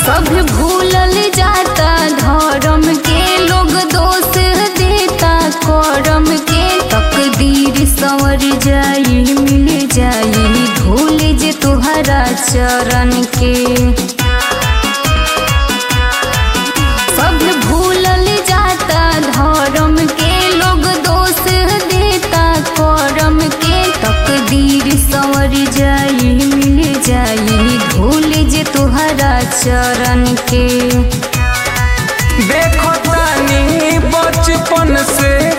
सब भूलल जाता धर्म के लोग दोष देता करम के तकदीर संवर जाई मिल जाई धूल जे तुहरा चरण के सब भूलल जाता धर्म के लोग दोष देता करम के तकदीर संवर जाई मिल जाई धूल जे तुहरा चरण के देखो तानी बचपन से